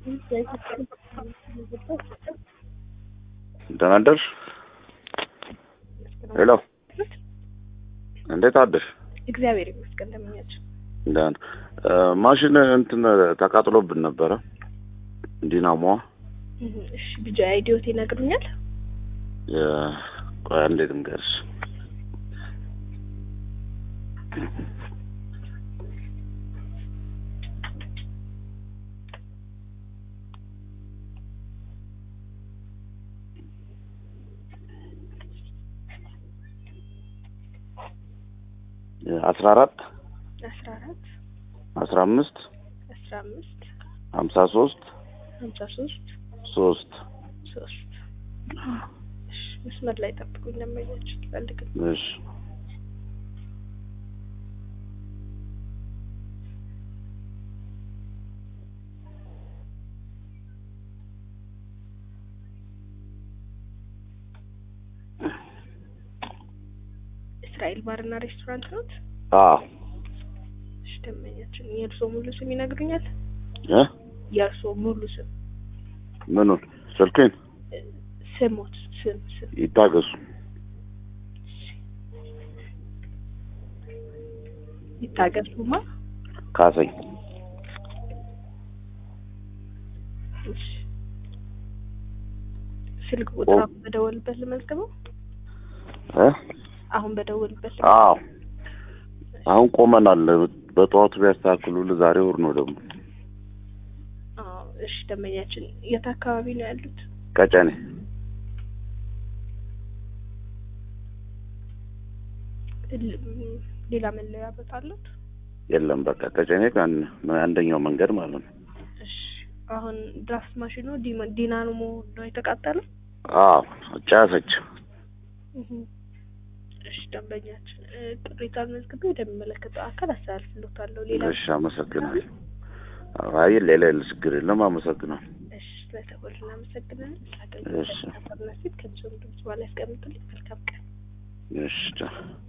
ደህና አደርሽ? ሄሎ እንዴት አደርሽ? እግዚአብሔር ይመስገን። እንደምኛቸው ደህና ማሽን እንትን ተቃጥሎብን ነበረ ዲናሞዋ እሺ፣ ልጅ አይዲዮት ይነግሩኛል። ቆይ እንዴት እንገርሽ አስራ አራት አስራ አራት አስራ አምስት አስራ አምስት ሀምሳ ሶስት ሀምሳ ሶስት ሶስት ሶስት እሺ፣ መስመር ላይ ጠብቁኝ። ለማያችሁ ፈልግ እሺ እስራኤል ባርና ሬስቶራንት ነው። አዎ እሺ፣ ደንበኛችን የእርስዎ ሙሉ ስም ይነግሩኛል? እ የእርስዎ ሙሉ ስም ምኑን ስልኬን ስሞት ስም ስም ይታገሱ ይታገሱማ። ካሰኝ እሺ፣ ስልክ ቁጥር አሁን በደወልበት ልመዝግበው። እ አሁን በደወልበት አዎ አሁን ቆመናል። በጠዋቱ ቢያስተካክሉልህ ዛሬ ወር ነው ደግሞ አዎ። እሺ፣ ደንበኛችን የት አካባቢ ነው ያሉት? ቀጨኔ ል- ሌላ መለያ ቦታ አሉት? የለም በቃ ቀጨኔ ከአን አንደኛው መንገድ ማለት ነው። እሺ፣ አሁን ድራፍት ማሽኑ ዲማ- ዲናሞ ነው የተቃጠለው? አዎ ጫሰች። እሺ፣ ደንበኛችን እ፣ ቅሬታን መዝግቤ ወደሚመለከተው አካል አስተላልፍልዎታለሁ። ሌላ እሺ አመሰግናለሁ። አይ ሌላ የለ ችግር የለም አመሰግናለሁ። እሺ፣ ስለተወል እናመሰግናለን። እሺ። ስላገኘን ከሚሰሙ ድምጽ በኋላ ያስቀምጡልኝ። መልካም ቀን። እሺ ቻው።